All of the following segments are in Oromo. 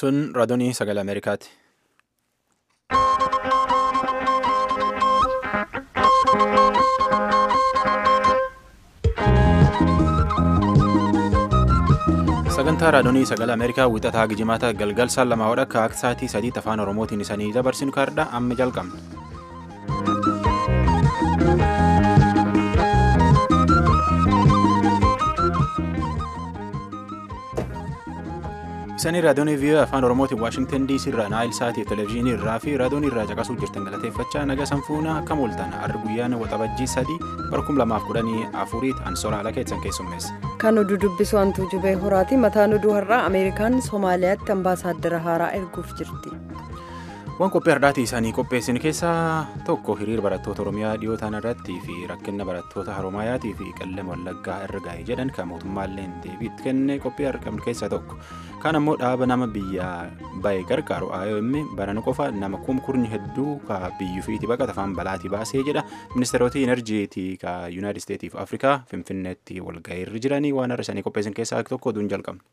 Sun raadiyoo sagalee Ameerikaati. Sagantaa raadiyoo sagalee Ameerikaa wixataa gijimaata galgal saan lamaa wadha akka sa'aatii sadii afaan Oromootiin isanii dabarsinu kaardha amma jalqabna. Isanii raadiyoon vii'oo afaan Oromootiin Waashingtan DC irraa naayil sa'aatii televezyiinii irraa fi raadiyoon irraa caqasuu jirtan galateeffachaa naga sanfuuna akka mooltan har'a guyyaan waxabajjii sadii barkum lamaaf kudhanii afuriiti ansoora haala keessan keessummeessa. Kan oduu dubbisu hantuu jubee horaati. Mataan oduu har'aa Ameerikaan Somaaliyaatti ambaasaaddara haaraa erguuf jirti. Waan qophii hardhaatii isaanii qopheessin keessaa tokko hiriira barattoota Oromiyaa dhiyootaan irratti fi rakkina barattoota Haroomayaatii fi qellem wallaggaa irra ga'ee jedhan kan mootummaalleen deebiitti kenne qophii argamne keessaa tokko. Kaan ammoo dhaaba nama biyya bahe gargaaru IOM barana qofa nama kumkurni hedduu ka biyyuufiiti baqata afaan balaatii baasee jedha. Ministeerota Inerjiitii ka Yuunaayitid Isteetiif Afrikaa Finfinneetti walga'ii irra jiranii waan har'a isaanii qopheessin keessaa tokko oduun jalqabna.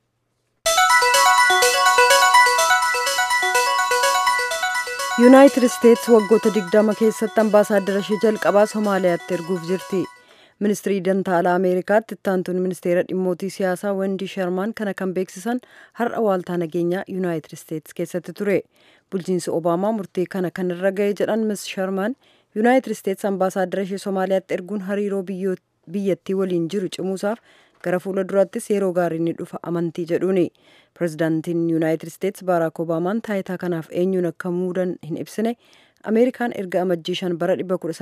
yuunaayitid isteetsi waggoota digdama keessatti ambaasaaddara ishee jalqabaa somaaliyaatti erguuf jirti ministirii dantaalaa ameerikaatti ittaantuun ministeera dhimmootii siyaasaa wendii sharmaan kana kan beeksisan har'a waaltaa nageenyaa yuunaayitid isteetsi keessatti ture bulchiinsi obaamaa murtii kana kan irra ga'e jedhan mis sharmaan yuunaayitid isteetsi ambaasaaddara ishee somaaliyaatti erguun hariiroo biyyattii waliin jiru cimuusaaf gara fuula duraattis yeroo gaarii ni dhufa amantii jedhuuni pirezidaantiin yuunaayitid isteetsi baaraak obaamaan taayitaa kanaaf eenyuun akka muudan hin ibsine ameerikaan erga amajjii shan bara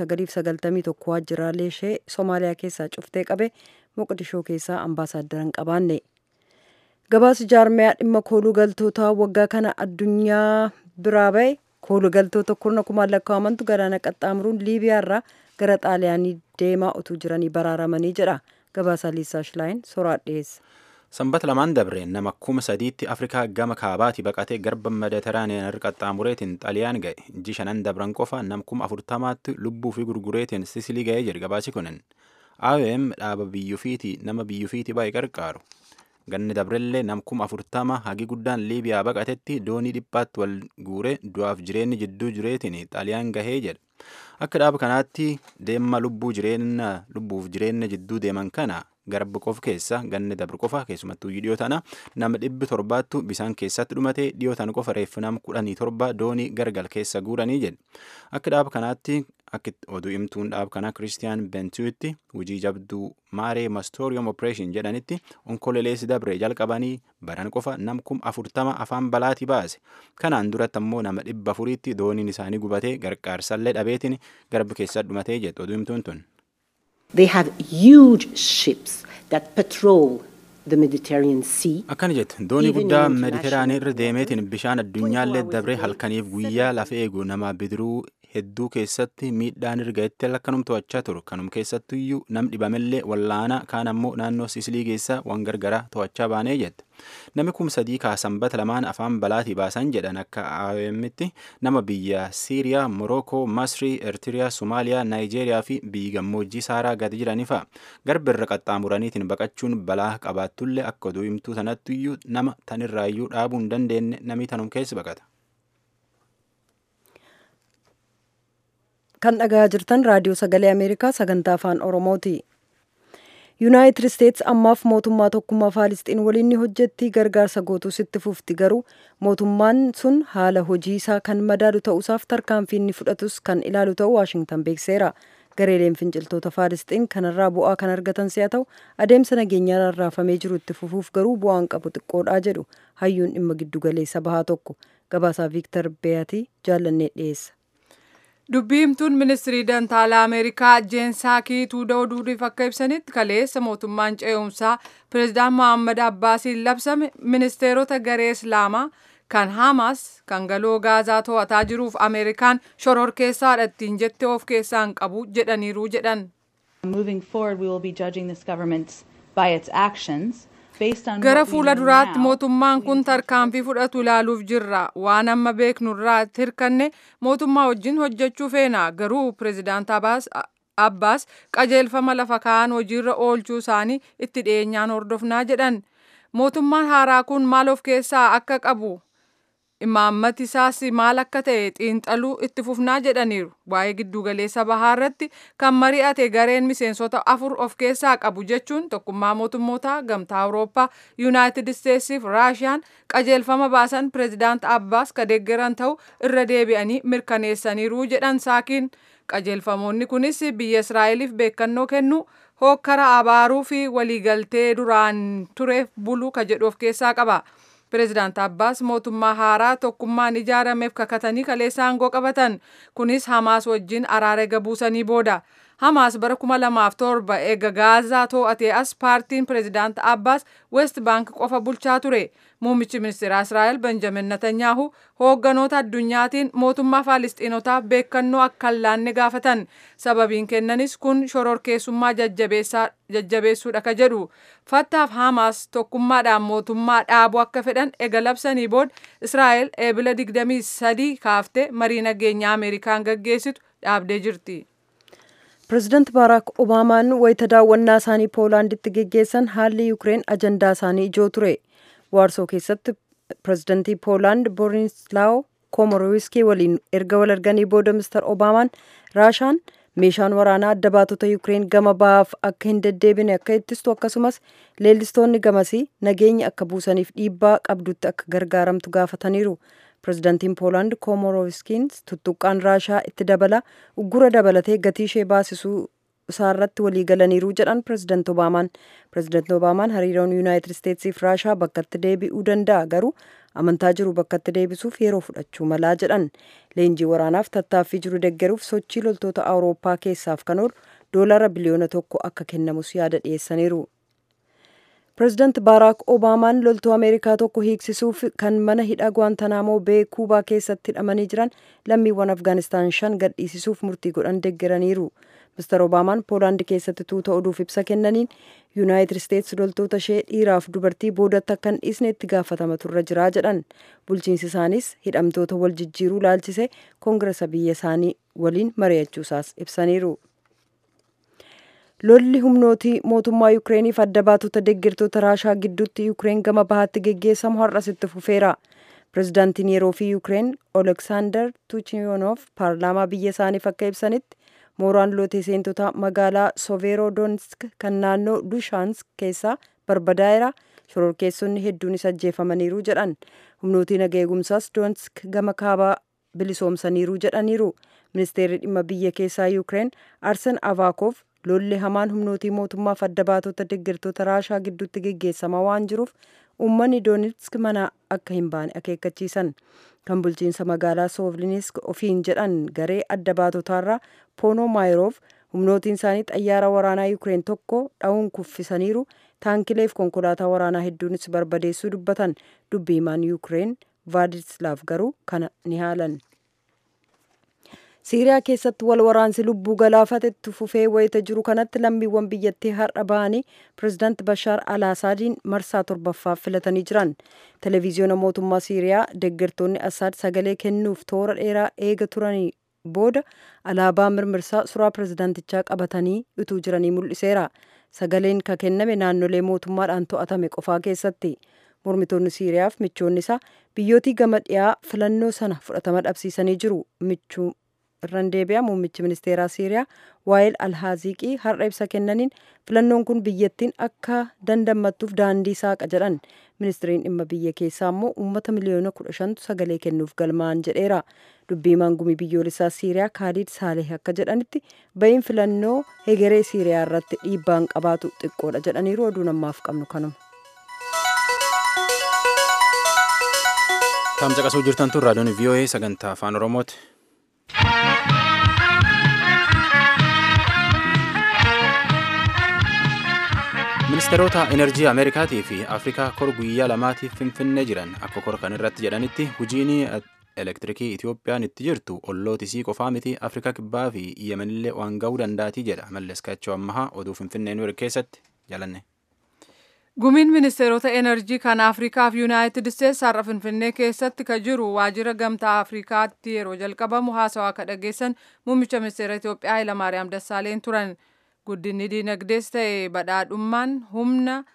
1991 waajjiraalee ishee soomaaliyaa keessaa cuftee qabe moqdishoo keessaa ambaasaaddara hin qabaanne gabaasa jaarmiyaa dhimma kooluu galtootaa waggaa kana addunyaa biraa ba'e kooluu galtoota kurna kumaan lakkaa'amantu galaana qaxxaamuruun liibiyaarraa gara xaaliyaanii deemaa utuu jiranii baraaramanii jedha gabaasaa liisaa shilaayin soraa dhiyeessa. Sanbata lamaan dabreen nama kuma sadiitti Afrikaa gama kaabaatti baqatee garba mediteraaniyaan irra qaxxaamureetiin xaliyaan ga'e inji shanan dabran qofa nam kuma afurtamaatti lubbuu fi gurgureetiin sisilii ga'ee jedhe gabaasi kunin. IOM dhaaba biyyuufiiti nama biyyuufiiti baay'ee gargaaru. Ganni dabrellee nam kuma afurtama hagi guddaan Liibiyaa baqatetti doonii dhiphaatti wal guure du'aaf jireenyi jidduu jireetiin xaliyaan gahee jedha. Akka dhaaba kanaatti deemma lubbuu jireenya lubbuuf jireenya jidduu deeman kana garba qofa keessa ganni dabru qofa keessumattuu dhiyoo tana nama dhibbi torbaattu bisaan keessatti dhumate dhiyoo tana qofa reeffi nama kudhanii torba doonii gargal keessa guuranii jedhe. Akka dhaaba kanaatti akka oduu himtuun dhaaba kanaa Kiristiyaan Bentiyuutti hojii jabduu maaree mastooriyom opereeshin jedhanitti onkoleeleessi dabree jalqabanii baran qofa nam kum afurtama afaan balaatii baase. Kanaan duratti ammoo nama dhibba afuriitti dooniin isaanii gubatee gargaarsallee dhabeetiin garba keessatti dhumatee jedhu oduu himtuun tun. They have huge ships that patrol the Mediterranean Sea. Akkana jette doonii guddaa mediteraanii irra deemeetiin bishaan addunyaallee dabree halkaniif guyyaa lafa eegu nama bidiruu hedduu keessatti miidhaan erga lakkanum to'achaa turu kanum keessattuyyuu nam dhibamellee wallaana kaan ammoo naannoo sisilii keessa waan gargaraa to'achaa baanee jette namni kum sadii kaasanbata lamaan afaan balaatii baasan jedhan akka IOM'tti nama biyya Siiriyaa, Morookoo, Masrii, Eertiriyaa, Somaaliyaa, Naayijeeriyaa fi biyyi gammoojjii Saaraa gadi jiranii fa'a. Garba irra qaxxaamuraniitiin baqachuun balaa qabaattullee akka oduu himtuu sanattuyyuu nama tanirraayyuu dhaabuu hin dandeenye namni tanum keessa baqata. kan dhagaa jirtan raadiyoo sagalee ameerikaa sagantaa afaan oromooti yuunaayitid isteetsi ammaaf mootummaa tokkummaa faalisxiin waliin ni hojjetti gargaarsa gootus itti fufti garuu mootummaan sun haala hojii isaa kan madaalu ta'uusaaf tarkaanfii inni fudhatus kan ilaalu ta'uu waashingtan beekseera gareeleen finciltoota faalisxiin kanarraa bu'aa kan argatan si'a ta'u adeemsa nageenyaa rarraafamee jiru itti fufuuf garuu bu'aan qabu xiqqoodhaa jedhu hayyuun dhimma giddugaleessa bahaa tokko gabaasaa viiktar beeyatii jaallannee dhiyeessa. dubbii himtuun ministirii dantaalaa ameerikaa jeensaakii tuuda oduutiif akka ibsanitti kaleessa mootummaan ce'umsaa pireezidaan mohammad abbaasiin labsame ministeerota garee islaamaa kan hamaas kan galoo gaazaa to'ataa jiruuf ameerikaan shororkeessaadha ittiin jette of keessaa hin qabu jedhaniiru jedhan. Moving forward, we will be judging this government by its actions. gara fuula duraatti mootummaan kun tarkaanfii fudhatu ilaaluuf jirra waan amma beeknurraa hirkanne mootummaa wajjin hojjechuu feena garuu pireezidaant abbaas qajeelfama lafa kaa'an hojiirra oolchuu isaanii itti dhiyeenyaan hordofnaa jedhan mootummaan haaraa kun maal of keessaa akka qabu imaammati isaas maal akka ta'e xiinxaluu itti fufnaa jedhaniiru waa'ee giddugaleessa bahaa irratti kan mari'ate gareen miseensota afur of keessaa qabu jechuun tokkummaa mootummoota gamtaa awurooppaa yuunaayitid isteetsiif raashiyaan qajeelfama baasan pireezidaant abbaas ka deeggaran ta'u irra deebi'anii mirkaneessaniiru jedhan saakiin qajeelfamoonni kunis biyya israa'eliif beekannoo kennu hookkara abaaruu fi waliigaltee duraan tureef buluu ka jedhu of keessaa qaba. Pireezidaant Abbaas mootummaa haaraa tokkummaan ijaarameef kakatanii kaleessa aangoo qabatan. Kunis Hamaas wajjin araara ega buusanii booda. Hamaas bara kuma lamaaf torba eega Gaazaa to'atee as paartiin pireezidaant Abbaas West Bank qofa bulchaa ture. Muummichi ministeeraa Israa'el Benjamin Netanyahu hoogganoota addunyaatiin mootummaa Faalistiinotaaf beekannoo akka hin laanne gaafatan. Sababiin kennanis kun shororkeessummaa jajjabeessuudha ka jedhu. Fattaaf Hamaas tokkummaadhaan mootummaa dhaabuu akka fedhan ega labsanii booda Israa'el eebila 23 kaaftee marii nageenyaa Ameerikaan gaggeessitu dhaabdee jirti. pireezidaant baaraak obaamaan wayita daawwannaa isaanii poolaanditti geggeessan haalli yuukireen ajandaa isaanii ijoo ture waarsoo keessatti pireezidaantii poolaand boorislaaw koomoroowiskii waliin erga wal arganii booda mister obaamaan raashaan meeshaan waraanaa adda baatota yuukireen gama bahaaf akka hin deddeebine akka ittistu akkasumas leellistoonni gamasii nageenya akka buusaniif dhiibbaa qabdutti akka gargaaramtu gaafataniiru. pireezidaantiin poolaand koomoroowiskiin tuttuqqaan raashaa itti dabala uggura dabalatee gatii ishee baasisuu isaarratti walii galaniiru jedhan pireezidaant obaamaan pireezidaant obaamaan hariiroon yuunaayitid isteetsiif raashaa bakkatti deebi'uu danda'a garuu amantaa jiru bakkatti deebisuuf yeroo fudhachuu malaa jedhan leenjii waraanaaf tattaaffii jiru deggeruuf sochii loltoota awurooppaa keessaaf kan oolu doolara biliyoona tokko akka kennamus yaada dhiyeessaniiru. pireezidaant baaraak obaamaan loltuu ameerikaa tokko hiiksisuuf kan mana hidha gwaantanaamoo bee kuubaa keessatti hidhamanii jiran lammiiwwan afgaanistaan shan gadhiisisuuf murtii godhan deggeraniiru mister obaamaan poolaandi keessatti tuuta oduuf ibsa kennaniin yuunaayitid isteetsi loltoota ishee dhiiraaf dubartii boodatti akka hin dhiisne itti gaafatamatu irra jiraa jedhan bulchiinsi isaanis hidhamtoota wal jijjiiruu laalchise koongiresa biyya isaanii waliin mari'achuusaas ibsaniiru. lolli humnootii mootummaa yuukireeniif adda baatota deeggartoota raashaa gidduutti yuukireen gama bahaatti geggeessamu har'as itti fufeera pireezidaantiin yeroo fi yuukireen oleksaandar tuchiyoonof paarlaamaa biyya isaaniif akka ibsanitti mooraan lootee seentota magaalaa soveerodonsk kan naannoo dushaansk keessaa barbadaa'eera shororkeessonni hedduunis ajjeefamaniiru jedhan humnootiin naga eegumsaas doonsk gama kaabaa bilisoomsaniiru jedhaniiru ministeerri dhimma biyya keessaa yuukireen arsen avaakof lolli hamaan humnootii mootummaaf adda baatota deeggartoota raashaa gidduutti geggeessamaa waan jiruuf uummanni doonetsk mana akka hin baane akeekkachiisan kan bulchiinsa magaalaa soovlinisk ofiin jedhan garee adda baatotaarraa poono maayiroof humnootiin isaanii xayyaara waraanaa yuukireen tokko dha'uun kuffisaniiru taankileef konkolaataa waraanaa hedduunis barbadeessuu dubbatan dubbii himaan yuukireen vaadislaaf garuu kana ni haalan. siiriyaa keessatti wal waraansi lubbuu galaafatetti fufee wayita jiru kanatti lammiiwwan biyyattii har'a bahanii pireezidaant bashaar alaasaadiin marsaa torbaffaaf filatanii jiran televiziyoona mootummaa siiriyaa deeggartoonni asaad sagalee kennuuf toora dheeraa eega turanii booda alaabaa mirmirsaa suuraa pireezidaantichaa qabatanii utuu jiranii mul'iseera sagaleen ka kenname naannolee mootummaadhaan to'atame qofaa keessatti mormitoonni siiriyaaf michoonni isaa biyyootii gama dhiyaa filannoo sana fudhatama dhabsiisanii jiru michuu irraan deebi'a muummichi ministeeraa siiriyaa waa'eel alhaaziqii har'a ibsa kennaniin filannoon kun biyyattiin akka dandammattuuf daandii saaqa jedhan ministiriin dhimma biyya keessaa immoo uummata miliyoona kudha shantu sagalee kennuuf galmaa'an jedheera dubbii maangumii biyyoolessaa siiriyaa kaaliid saaleh akka jedhanitti ba'iin filannoo hegeree siiriyaa irratti dhiibbaan qabaatu xiqqoodha jedhaniiru oduu namaaf qabnu kanuma. Taam caqasuu jirtan tun raadiyoon VOA sagantaa afaan Oromooti. ministeerota enerjii ameerikaatii fi afrikaa kor guyyaa lamaatiif finfinnee jiran akka kor kan irratti jedhanitti hojiin elektirikii itiyoophiyaan itti jirtu ollootisii qofaa miti afrikaa kibbaa fi yemenillee waan ga'uu danda'atii jedha malles kaachoo ammahaa oduu finfinnee nu keessatti jalanne. gumiin ministeerota enerjii kan afrikaa fi yuunaayitid isteetsi har'a finfinnee keessatti ka jiru waajjira gamtaa afrikaatti yeroo jalqabamu haasawaa ka dhageessan muummicha ministeera itiyoophiyaa hayilamaariyaam dassaaleen turan guddinni diinagdees ta'e badhaadhummaan humna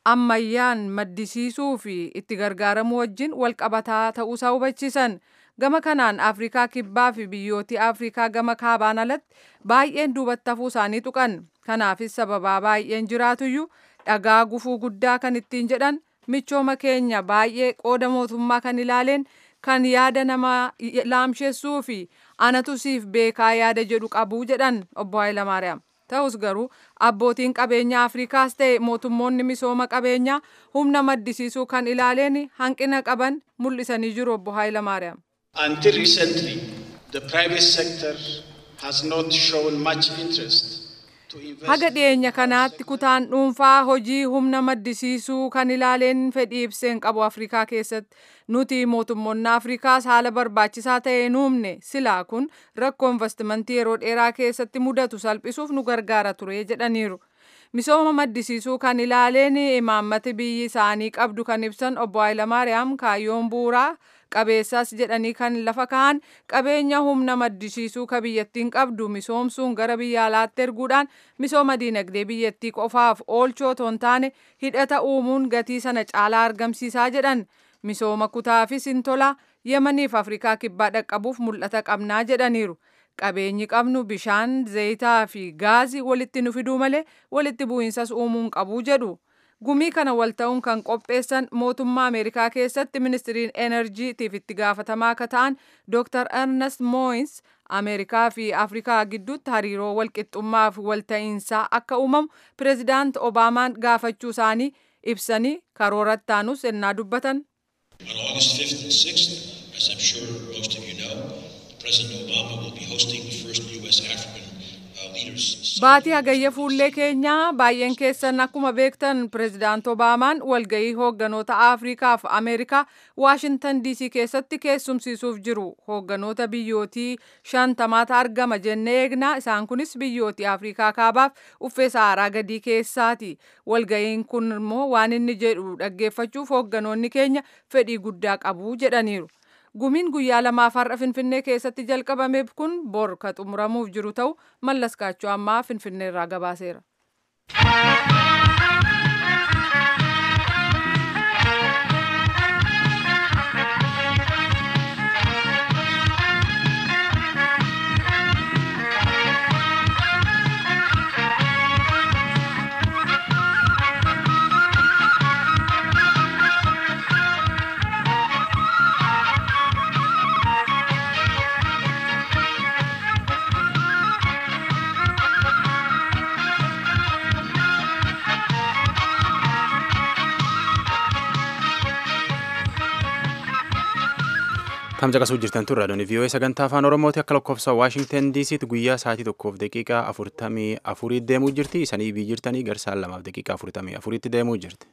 ammayyaan maddisiisuu fi itti gargaaramuu wajjin walqabataa ta'uusaa hubachiisan. Gama kanaan Afrikaa Kibbaa fi biyyooti Afrikaa gama kaabaan alatti baay'een duubatti hafuu isaanii tuqan. Kanaafis sababaa baay'een jiraatuyyuu dhagaa gufuu guddaa kan ittiin jedhan michooma keenya baay'ee qooda mootummaa kan ilaaleen kan yaada namaa laamsheessuu fi anatu siif beekaa yaada jedhu qabuu jedhan obbo Hayilamaariyaam. Ta'us garuu abbootiin qabeenya Afrikaas ta'e mootummoonni misooma qabeenyaa humna maddisiisuu kan ilaaleen hanqina qaban mul'isanii jiru obbo Hayilamaariyaam. Until recently, the private sector has not shown much interest Haga dhiyeenya kanaatti kutaan dhuunfaa hojii humna maddisiisuu kan ilaaleen fedhii ibseen qabu Afrikaa keessatti nuti mootummoonni Afrikaas haala barbaachisaa ta'e nuumne silaa kun rakkoo investimentii yeroo dheeraa keessatti mudatu salphisuuf nu gargaara ture jedhaniiru. Misooma maddisiisuu kan ilaaleen imaammati biyyi isaanii qabdu kan ibsan obbo Hayilamaariyaam kaayyoon bu'uuraa qabeessas jedhanii kan lafa kaa'an qabeenya humna maddisiisuu ka biyyattiin qabdu misoomsuun gara biyya alaatti erguudhaan misooma diinagdee biyyattii qofaaf oolchoo otoo hin taane hidhata uumuun gatii sana caalaa argamsiisaa jedhan misooma kutaafis hin tola yemaniif afrikaa kibbaa dhaqqabuuf mul'ata qabnaa jedhaniiru. Qabeenyi qabnu bishaan, zayitaa fi gaazii walitti nu fiduu malee walitti bu'iinsas uumuun qabuu jedhu. Gumii kana wal ta'uun kan qopheessan mootummaa Ameerikaa keessatti ministiriin enerjiitiif itti gaafatamaa akka ta'an Dr. Ernest Moins Ameerikaa fi Afrikaa gidduutti hariiroo walqixxummaa fi walta'iinsaa akka uumamu pireezidaant Obaamaan gaafachuu isaanii ibsanii karoora ittaanus ennaa dubbatan. On August 5th and 6th, as I'm sure most of you know, President Obama will be hosting the first U.S. African uh, leaders. Baatii hagayya fuullee keenyaa baay'een keessan akkuma beektan pireezidaant Obaamaan walgahii hoogganoota Afrikaa fi Ameerikaa Waashintan DC keessatti keessumsiisuuf jiru. Hoogganoota biyyootii shantamaata argama jennee eegnaa isaan kunis biyyootii Afrikaa kaabaaf uffee saaraa gadii keessaati. Walgahiin kun immoo waan inni jedhu dhaggeeffachuuf hoogganoonni keenya fedhii guddaa qabu jedhaniiru. Gumiin guyyaa lamaaf har'a Finfinnee keessatti jalqabameef kun bor ka xumuramuuf jiru ta'u mallas kaachoo ammaa Finfinnee irraa gabaaseera. Tamsa qasuu jirtan turre raadiyoon vii'oo'ee sagantaa afaan oromooti akka lakkoofsa waashingtan diisiitti guyyaa sa'aatii tokkoof daqiiqaa afurtamii afurii deemuu jirti isanii biyyi jirtanii garsaan lamaaf daqiiqaa afurtamii afuriitti deemuu jirti.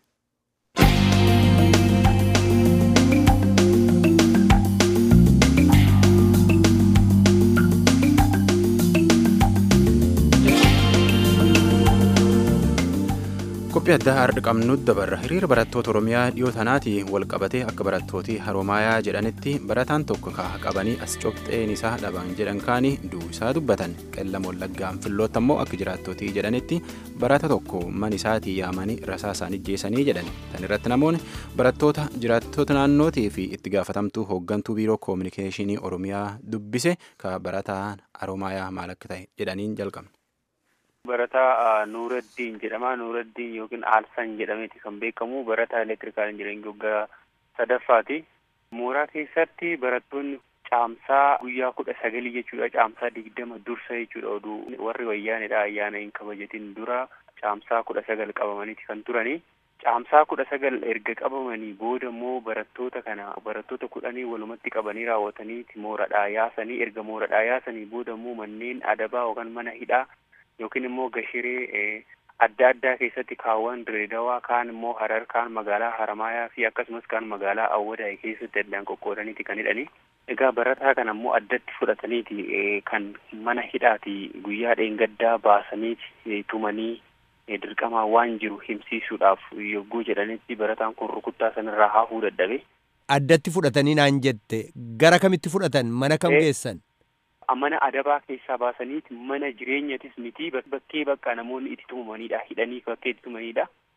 qophii addaa har'a qabnu dabarra hiriira barattoota oromiyaa dhiyoo tanaati wal qabatee akka barattooti haroomayaa jedhanitti barataan tokko kaa qabanii as cobxeen isaa dhaban jedhan kaanii du'uu isaa dubbatan qellam wallaggaan filloota immoo akka jiraattootii jedhanitti barata tokko man isaatii yaamanii rasaa isaan ijjeessanii jedhan tan irratti namoonni barattoota jiraattota naannootii fi itti gaafatamtuu hooggantuu biiroo koominikeeshinii oromiyaa dubbise ka barataan haroomayaa maal akka ta'e jedhaniin jalqabne. Barataa Nuuraddiin jedhama. Nuuraddiin yookiin Aalsan jedhameeti kan beekamu barataa elektirikaal injiniringii waggaa sadaffaati. Mooraa keessatti barattoonni caamsaa guyyaa kudha sagalii jechuudha. Caamsaa digdama dursa jechuudha oduu warri wayyaanidha ayyaana hin kabajatin dura caamsaa kudha sagal qabamaniiti kan turani. Caamsaa kudha sagal erga qabamanii booda immoo barattoota kana barattoota kudhanii walumatti qabanii raawwataniiti mooradhaa yaasanii erga mooradhaa yaasanii booda immoo manneen adabaa yookaan mana hidhaa yookiin immoo gashiree adda addaa keessatti kaawwan direedawaa kaan immoo harar kaan magaalaa haramaayaa fi akkasumas kaan magaalaa awwadaa'e keessatti addaan qoqqoodaniiti kan hidhani. Egaa barataa kana immoo addatti fudhataniiti kan mana hidhaati guyyaa dheengaddaa baasaniiti tumanii dirqamaa waan jiru himsiisuudhaaf yogguu jedhanitti barataan kun rukuttaa sanarraa hafuu dadhabe. Addatti fudhatanii naan jette gara kamitti fudhatan mana kam geessan? mana adabaa keessaa baasaniiti mana jireenyatis miti bakkee bakka namoonni itti tumamanidha hidhanii bakkee itti tumanidha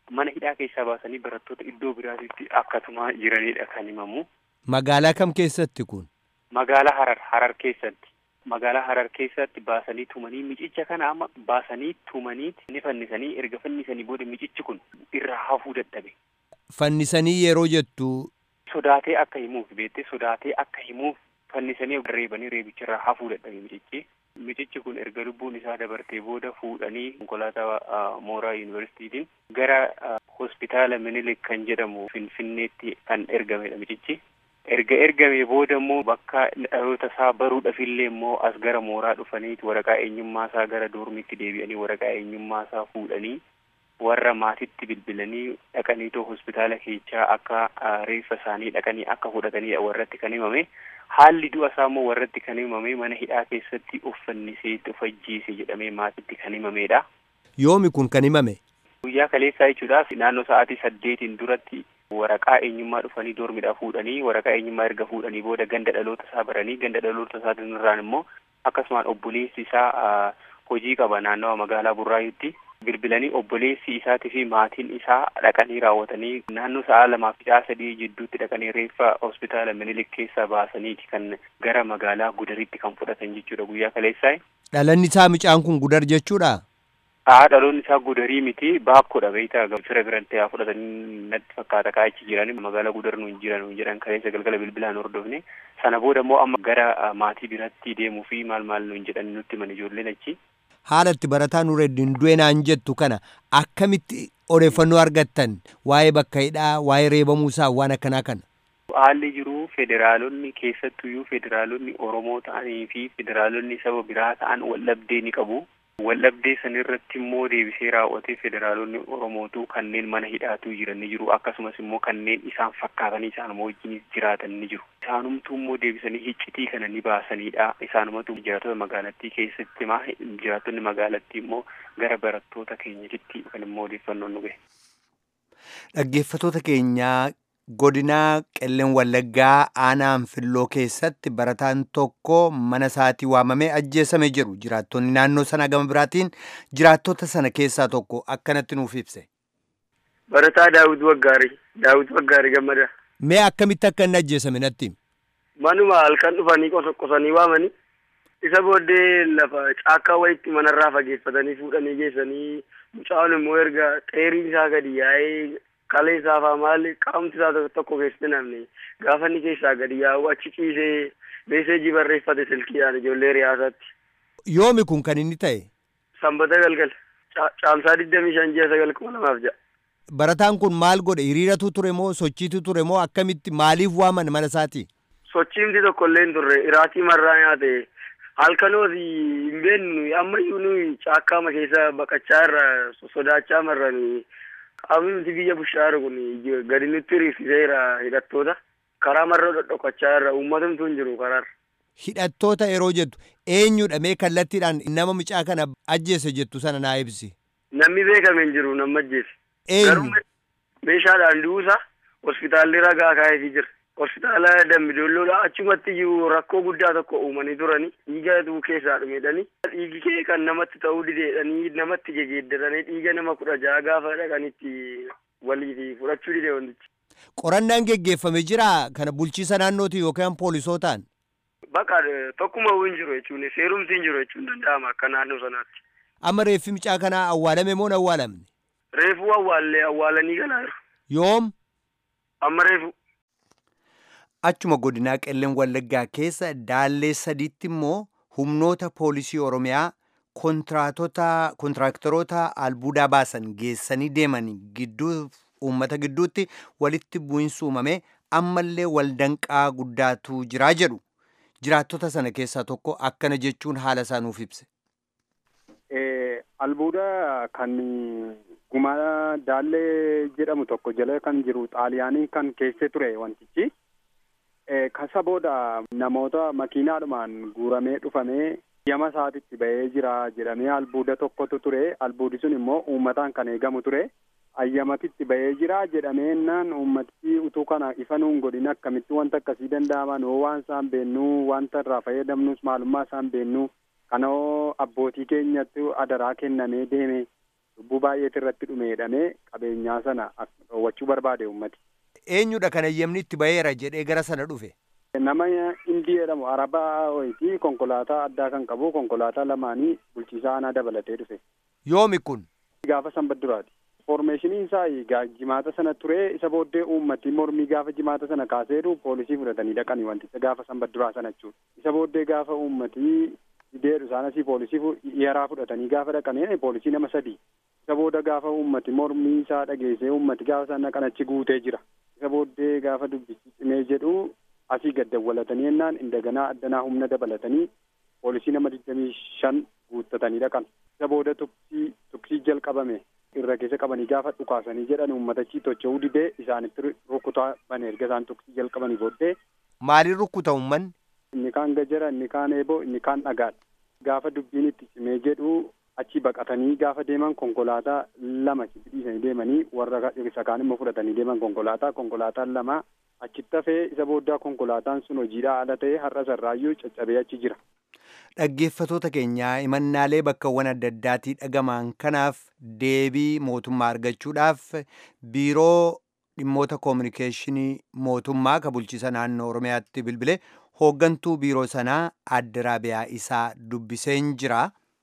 mana hidhaa keessaa baasanii barattoota iddoo biraatitti akkasuma jiranidha kan himamu. Magaalaa kam keessatti kun? Magaalaa Harar Harar keessatti. Magaalaa Harar keessatti baasanii tumanii micicha kana amma baasanii tumanii ni fannisanii erga fannisanii booda micichi kun irraa hafuu dadhabe. Fannisanii yeroo jettu. Sodaatee akka himuuf beektee sodaatee akka himuuf fannisanii reebanii reebicharraa hafuu dadhabe micichi. Micichi kun erga lubbuun isaa dabartee booda fuudhanii konkolaataa mooraa yuunivarsiitiitiin gara hospitaala Minilik kan jedhamu Finfinneetti kan ergamedha micichi. Erga ergamee booda immoo bakka dhaloota isaa baruudhaafillee immoo as gara mooraa dhufanii waraqaa eenyummaa isaa gara doormiitti deebi'anii waraqaa eenyummaa isaa fuudhanii warra maatitti bilbilanii dhaqaniitoo hospitaala keessaa akka reeffa isaanii dhaqanii akka fudhatanii warratti kan himame. Haalli du'a isaa immoo warratti kan himame mana hidhaa keessatti uffannisee of ajjeese jedhamee maatitti kan himamedha. Yoomi kun kan himame? Guyyaa kaleessaa jechuudhaaf naannoo sa'aatii saddeetiin duratti waraqaa eenyummaa dhufanii doormidhaa fuudhanii waraqaa eenyummaa erga fuudhanii booda ganda dhaloota isaa baranii ganda dhaloota isaa irraan immoo akkasumaan obboleessi isaa hojii qaba naannawa magaalaa Burraayyuutti. bilbilanii obboleessi isaatii fi maatiin isaa dhaqanii raawwatanii naannoo sa'a lamaa fi sa'a sadii jidduutti dhaqanii reeffa hospitaala minilik keessaa baasaniiti kan gara magaalaa gudaritti kan fudhatan jechuudha guyyaa kaleessaa. Dhalanni isaa mucaan kun gudar jechuudha? Haa dhaloonni isaa gudarii miti baakkoodha beektaa fira biratti haa fudhatanii natti fakkaata kaachi jiran magaalaa gudar nuun jiran jedhan kaleessa galgala bilbilaan hordofne sana booda immoo amma gara maatii biratti deemuu fi maal maal nuun jedhan nutti himan ijoolleen achi. haala itti barataa nureddin du'e naan jettu kana akkamitti odeeffannoo argattan waa'ee bakka hidhaa waa'ee reebamuu isaa waan akkanaa kana. Haalli jiru federaalonni keessattuyyuu federaalonni Oromoo ta'anii fi federaalonni saba biraa ta'an waldhabdee ni qabu. Waldhabdee sanirratti immoo deebisee raawwatee federaalonni Oromootu kanneen mana hidhaatuu jiran ni jiru akkasumas immoo kanneen isaan fakkaatanii isaan wajjin jiraatan ni jiru. Isaanumtuu immoo deebisanii hiccitii kana ni baasanidha. Isaanumatu jiraattota magaalattii keessatti maa jiraattonni magaalattii immoo gara barattoota keenyatti kan immoo odeeffannoon nu gahe. Dhaggeeffatoota keenyaa godinaa qelleen wallaggaa aanaa anfilloo keessatti barataan tokko mana isaatii waamamee ajjeesame jedhu jiraattonni naannoo sana gama biraatiin jiraattota sana keessaa tokko akkanatti nuuf ibse. Barataa Daawit Waggaarii Daawit Waggaarii gammada. Mee akkamitti akka inni ajjeesame natti? Manuma halkan dhufanii qosanii waamanii isa booddee lafa caakkaa wayitti manarraa fageeffatanii fuudhanii geessanii mucaan immoo erga xeeriin isaa gadi yaa'ee kalee isaa faa maali qaamti isaa tokko keessatti namni gaafa inni keessaa gadi yaa'u achi ciisee meeseejii barreeffate silkiidhaan ijoollee riyaasaatti. Yoomi kun kan inni ta'e? Sanbata galgala. Caamsaa digdamii shan ji'a sagal kuma lamaaf ja'a. Barataan kun maal godhe hiriiratu ture moo sochiitu ture moo akkamitti maaliif waaman mana isaati? Sochiimti tokko illee hin turre iraatii marraa nyaate halkanooti hin beeknu ammayyuu nuyi caakkaama keessa baqachaa irra sodaachaa marranii qaamni nuti biyya bushaaru kun gadi nutti hiriirsiseera hidhattoota karaa marra dhodhokachaa irra uummatumtu hin jiru karaarra. Hidhattoota yeroo jettu eenyudha mee kallattiidhaan nama mucaa kana ajjeese jettu sana naa ibsi. Namni beekame hin jiru nama ajjeese. Eenyu? Meeshaadhaan duusa hospitaalli ragaa kaa'eefii jira. Hospitaala Dambidoolloodha achumatti iyyuu rakkoo guddaa tokko uumanii turanii dhiigatu keessaa dhumedhanii dhiigi kee kan namatti ta'uu dideedhanii namatti gegeeddaranii dhiiga nama kudha ja'a gaafa dhaqanitti walii fudhachuu dide wantichi. Qorannaan geggeeffame jira kana bulchiisa naannooti yookaan poolisootaan? Bakka tokkuma hin jiru jechuun seerumti hin jiru jechuun danda'ama akka naannoo sanaatti. Amma reeffi mucaa kanaa awwaalame moo hin awwaalamne? Reefuu awwaallee awwaalanii galaa jiru. Yoom? Amma reefu. Achuma godinaa qelleen wallaggaa keessa daallee sadiitti immoo humnoota poolisii Oromiyaa kontiraaktaroota albuudaa baasan geessanii deeman gidduu uummata gidduutti walitti bu'iinsi uumame ammallee waldanqaa guddaatu jiraa jedhu. Jiraattota sana keessaa tokko akkana jechuun haala isaa nuuf ibse. Albuuda kan gumaa daallee jedhamu tokko jala kan jiru xaaliyaanii kan keessa ture wantichi. Kasa booda namoota makiinaadhumaan guuramee dhufamee yama isaatitti ba'ee jira jedhamee albuuda tokkotu ture. Albuudi sun immoo uummataan kan eegamu ture. Ayyamatitti ba'ee jira jedhamee naan uummati utuu kana ifa nuun godhin akkamitti wanta akkasii danda'aman hoo waan isaan beennu wanta irraa fayyadamnus maalummaa isaan beennu kanoo abbootii keenyatti adaraa kennamee deeme lubbuu baay'eetu irratti dhume jedhamee qabeenyaa sana dhoowwachuu barbaade ummati. Eenyudha kan eeyyamni itti ba'eera jedhee gara sana dhufe? Nama Indii jedhamu Arabaa wayitii konkolaataa addaa kan qabu konkolaataa lamaanii bulchiisaa aanaa dabalatee dhufe. Yoomi kun? Gaafa sanbata duraati. Foormeeshiniin isaa jimaata sana ture isa booddee uummati mormii gaafa jimaata sana kaaseeru poolisii fudhatanii dhaqanii wanticha gaafa sanbata duraa sana jechuudha. Isa booddee gaafa uummati deedhu isaan asii poolisii yaraa fudhatanii gaafa dhaqanii poolisii nama sadii. Isa booda gaafa uummati mormii isaa dhageessee uummati gaafa sana dhaqan achi guutee jira. Isa booddee gaafa dubbichi cimee jedhu asii gad dawwalatanii jennaan indaganaa addanaa humna dabalatanii poolisii nama digdamii shan guuttatanii dhaqan. Isa booda tuksii tuksii jalqabame irra keessa qabanii gaafa dhukaasanii jedhan uummatachi tocho'uu didee isaanitti rukutaa bane erga isaan tuksii jalqabanii booddee. Maaliin rukkuta uummanni? Inni kaan gajara, inni kaan eeboo, inni kaan dhagaadha. Gaafa dubbiin itti cimee jedhu achi baqatanii gaafa deeman konkolaataa lama achitti dhiisanii deemanii warra isa kaan immoo fudhatanii deeman konkolaataa konkolaataan lama achitti hafee isa booddaa konkolaataan sun hojiidhaa ala ta'ee har'a sarraayyuu caccabee achi jira. Dhaggeeffatoota keenyaa himannaalee bakkawwan adda addaatii dhagamaan kanaaf deebii mootummaa argachuudhaaf biiroo dhimmoota koominikeeshinii mootummaa ka bulchiisa naannoo Oromiyaatti bilbile hooggantuu biiroo sanaa Aadde Raabiyaa isaa dubbiseen jira.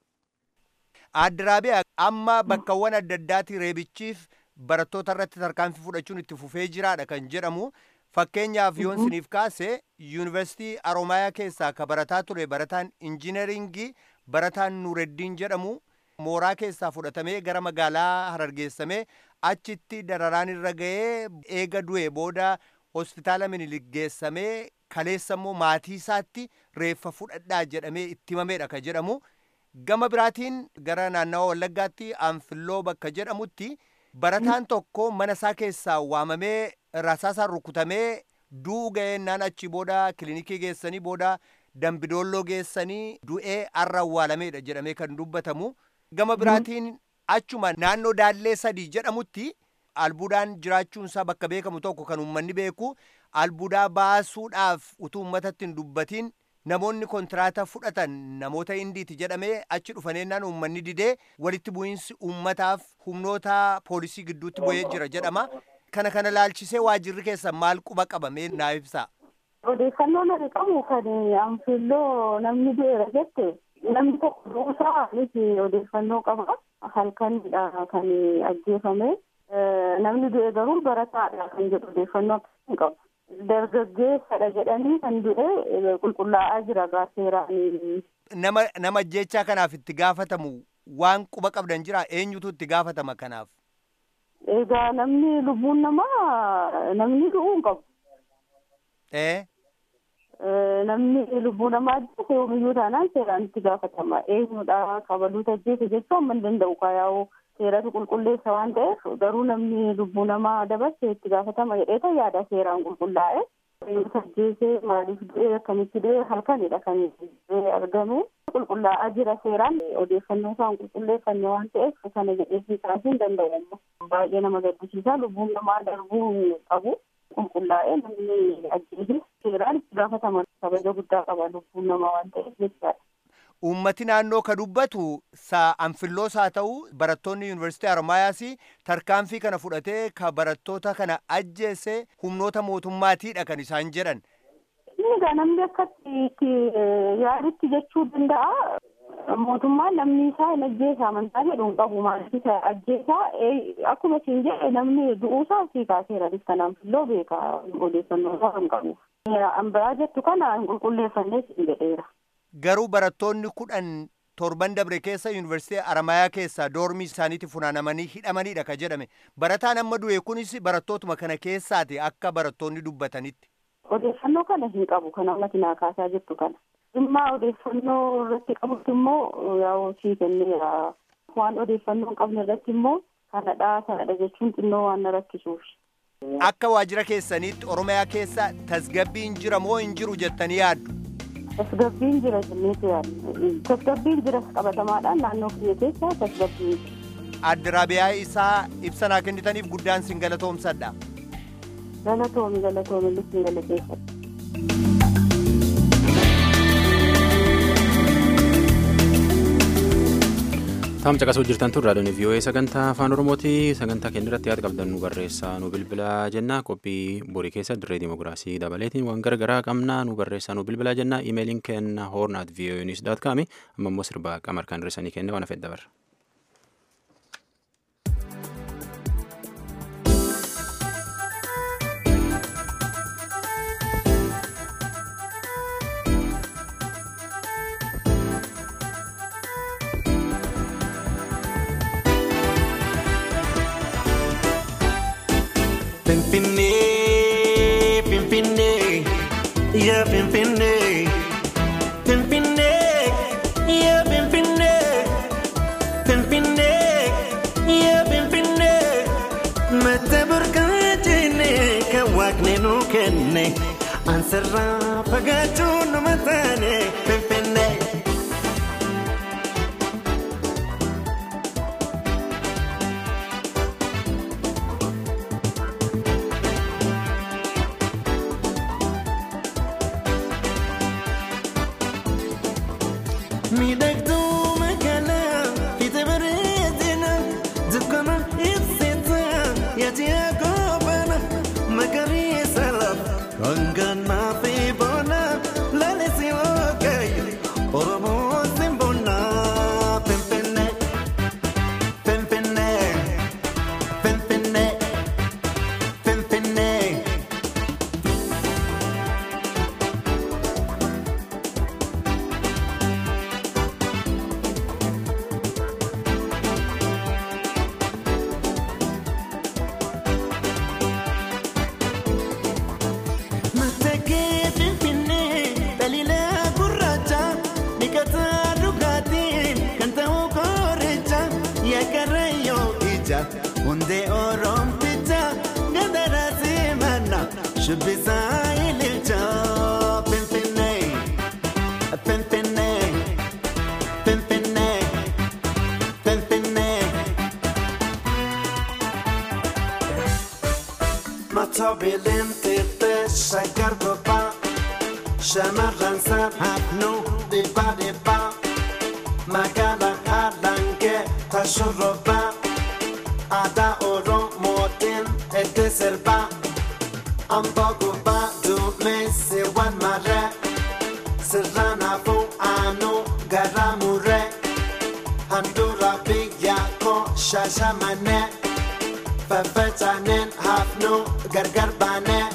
Aadde Raabiyaa amma bakkawwan adda addaatii reebichiif barattoota irratti tarkaanfii fudhachuun itti fufee jiraadha kan jedhamu. Fakkeenyaaf yoon siniif kaase yuunivarsiitii Aroomayaa keessaa ka barataa ture barataan injiinaringii barataan Nuureddiin jedhamu mooraa keessaa fudhatamee gara magaalaa harargeessamee achitti dararaan irra ga'ee eega du'e booda hospitaala minilik geessamee kaleessa immoo maatii isaatti reeffa fudhadhaa jedhamee itti himameedha ka jedhamu. Gama biraatiin gara naannawa Wallaggaatti Anfilloo bakka jedhamutti barataan tokko mana isaa keessaa waamamee rasaasaan rukutamee du'uu ga'eennaan achi booda kilinikii geessanii booda dambidoolloo geessanii du'ee arra awwaalameedha jedhamee kan dubbatamu. Gama biraatiin achuma naannoo daallee sadii jedhamutti albuudaan jiraachuunsaa bakka beekamu tokko kan uummanni beeku albuudaa baasuudhaaf utuu uummatatti hin dubbatiin namoonni kontiraata fudhatan namoota indiiti jedhamee achi dhufaneennaan uummanni didee walitti bu'iinsi uummataaf humnoota poolisii gidduutti bu'ee jira jedhama. Kana kana laalchisee waajirri keessan maal quba qabamee naa ibsa. Odeeffannoo nani qabu kan anfilloo namni du'eera jette namni tokko duusaa miti odeeffannoo qaba halkanidha kan ajjeefame namni du'e garuu barataadha kan jedhu odeeffannoo hin qabu. dargaggeessadha jedhanii kan du'e qulqullaa'aa jira gaaseeraan. Nama nama ajjechaa kanaaf itti gaafatamu waan quba qabdan jira eenyutu itti gaafatama kanaaf? Egaa namni lubbuun namaa namni du'uu hin qabu. Ee? Namni lubbuu namaa ajjeese yoomiyyuu taanaan seeraan itti gaafatama. Eenyudha kabaluuta ajjeese jechuu amma hin danda'u kaayaa'u seeratu qulqulleessa waan ta'eef garuu namni lubbuu namaa dabarse itti gaafatama jedheeta yaada seeraan qulqullaa'e. Eenyutu ajjeese maaliif du'e akkamitti du'e halkanidha kan argame. Qulqullaa'aa jira seeraan odeeffannoo isaan qulqulleeffanne waan ta'eef kana jedhee kaasuu hin danda'u amma. Baay'ee nama gaddisiisa lubbuun namaa darbuu qabu. qulqullaa'ee namni ajjeese seeraan itti gaafatama kabaja guddaa qaba lubbuun namaa waan ta'eef jechaadha. Uummati naannoo ka dubbatu anfilloos haa ta'u barattoonni yuunivarsiitii Haromaayaas tarkaanfii kana fudhatee ka barattoota kana ajjeese humnoota mootummaatiidha kan isaan jedhan. Inni egaa namni akkatti yaaditti jechuu danda'a. Mootummaan namni isaa hin ajjeesa amantaa jedhu hin qabu maaliif ajjeesaa akkuma isin jedhe namni du'uusaa fi kaaseera kanaan filloo beeka odeeffannoo isaa hin qabu. Ambiraa jettu kana hin qulqulleeffannee isin jedheera. Garuu barattoonni kudhan torban dabre keessa yuunivarsiitii Aramayaa keessaa doormii isaaniitti funaanamanii hidhamanidha ka jedhame. Barataan amma du'e kunis barattootuma kana keessaati akka barattoonni dubbatanitti. Odeeffannoo kana hin qabu kan ammati naa kaasaa jirtu kana. dhimma odeeffannoo irratti qabutti immoo yaa'u sii kenneera waan odeeffannoo hin qabne irratti immoo kanadha kanadha jechuun xinnoo waan na rakkisuuf. Akka waajjira keessaniitti Oromiyaa keessa tasgabbiin jira moo hin jiru jettanii yaaddu? Tasgabbiin jira jenneetu yaaddu. Tasgabbiin jira qabatamaadhaan naannoo kiyya keessa tasgabbiin jira. Aadde Raabiyaa isaa ibsa naa kennitaniif guddaan sin galatoomsadha. Galatoomi galatoomi lifni galateeffadha. Taam caqasuu jirtan tun raadiyoon VOA sagantaa afaan Oromooti. Sagantaa keenya irratti yaada qabdan nu barreessaa nu bilbilaa jenna. Qophii borii keessa dirree dimokiraasii dabaleetiin waan garagaraa qabna nu barreessaa nu bilbilaa jenna. Imeeliin kenna hoornaat VOA news dot com amma immoo sirbaa qamar kan hirrisanii kenna waan hafeef dabarra. Pimpinee, pimpinee, yeah, pimpinee. Pimpinee, yeah, pimpinee. Pimpinee, yeah, pimpinee. Mata burqaajine kan waaqni nu kenne. Ansarraa fagaachuu nama taane. Pimpinee. Miidhagduu magaalaa fiite bareedina dukkana ibsita yaati akoobana magariisa lafa hanganaa fi bona laalisi waaqayyo oromoo simbona pimpinee pimpinee pimpinee pimpinee. Matakee Finfinnee daliila gurraacha dhiqataa dhugaatiin kan ta'u kooricha yaakarayyoo ija hundee oromticha gandaraa simana shubbisaa ililcha Finfinnee Finfinnee Finfinnee Finfinnee. Matoobileen xixiqqee shaggar bobbaa shamarran hafnuu dhibbaa dhibbaa magaalaa haadhangee tashurrobbaa aadaa oromootiin itti sirbaa amboo gubbaa duumessi wal marree sirraan hafuu aanuu garaa murree handhuura biyya koo shaashamanee. Faffacaanen hafnuu gargar baanee.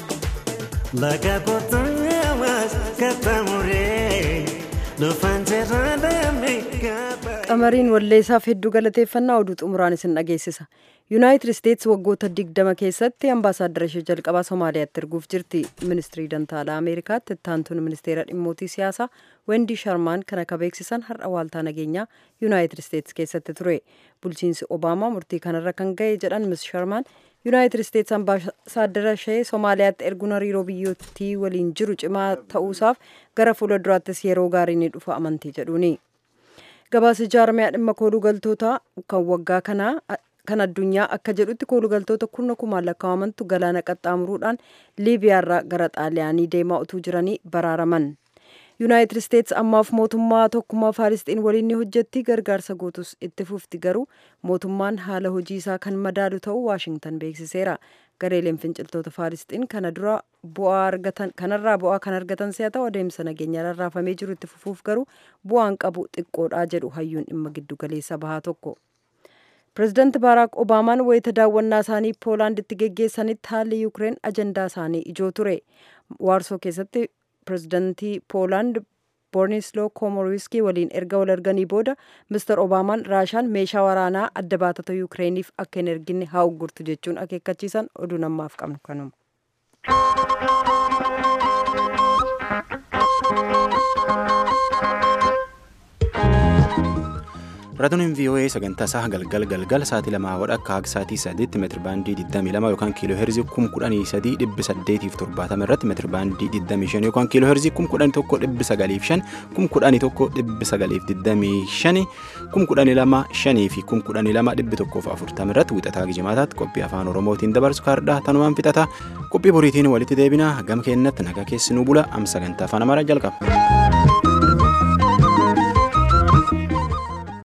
Laga qotaawwaas katamuree dhufaan jiraadhamee gaba. qamariin walleessaaf hedduu galateeffannaa oduu xumuraan isin dhageessisa yuunaayitid isteetsi waggoota digdama keessatti ambaasaaddara ishee jalqabaa somaaliyaatti erguuf jirti ministirii dantaalaa ameerikaatti ittaantuun ministeera dhimmootii siyaasaa wendii sharmaan kan akka beeksisan har'a waaltaa nageenyaa yuunaayitid isteetsi keessatti ture bulchiinsi obaamaa murtii kanarra kan ga'e jedhan mis sharmaan yuunaayitid isteetsi ambaasaaddara ishee somaaliyaatti erguun hariiroo biyyootii waliin jiru cimaa ta'uusaaf gara fuula duraattis yeroo gaarii ni dhufa amantii jedhuuni. gabaasa jaarmiyaa dhimma kooluu galtoota kan waggaa kanaa kan addunyaa akka jedhutti kooluu galtoota kurna kumaan lakkaa'amantu galaana qaxxaamuruudhaan liibiyaarraa gara xaaliyaanii deemaa utuu jiranii baraaraman yuunaayitid isteetsi ammaaf mootummaa tokkummaa faalisxiin waliin ni hojjetti gargaarsa gootus itti fufti garuu mootummaan haala hojii isaa kan madaalu ta'uu waashingtan beeksiseera gareeleen finciltoota faalisxiin kana dura bu'aa argatan kanarraa bu'aa kan argatan si'a ta'u adeemsa nageenya rarraafamee jiru itti fufuuf garuu bu'aan qabu xiqqoodhaa jedhu hayyuun dhimma giddu galeessa bahaa tokko. pireezidaanti baaraak obaamaan wayita daawwannaa isaanii poolaanditti geggeessanitti haalli yuukireen ajandaa isaanii ijoo ture waarsoo keessatti pireezidaantii poolaand boornisloo koomoriiskii waliin erga wal arganii booda mister obaamaan raashaan meeshaa waraanaa adda baatota yuukireeniif akka hin erginne haa uggurtu jechuun akeekkachiisan oduu namaaf qabnu kanuma. Raadiyoon VOA sagantaa isaa galgal galgal sa'aatii lamaa wadha akka haga sa'aatii sadiitti meetiri baandii 22 yookaan kiiloo heerzii 11870 irratti meetiri baandii 25 yookaan kiiloo heerzii 11,905 11,925 12,500 fi 12,140 irratti wixataa gijimaataatti qophii afaan oromootiin dabarsu kaardhaa tanumaan fixata qophii boriitiin walitti deebina gam keennatti nagaa keessi nu bula am sagantaa afaan amaaraa jalqaba.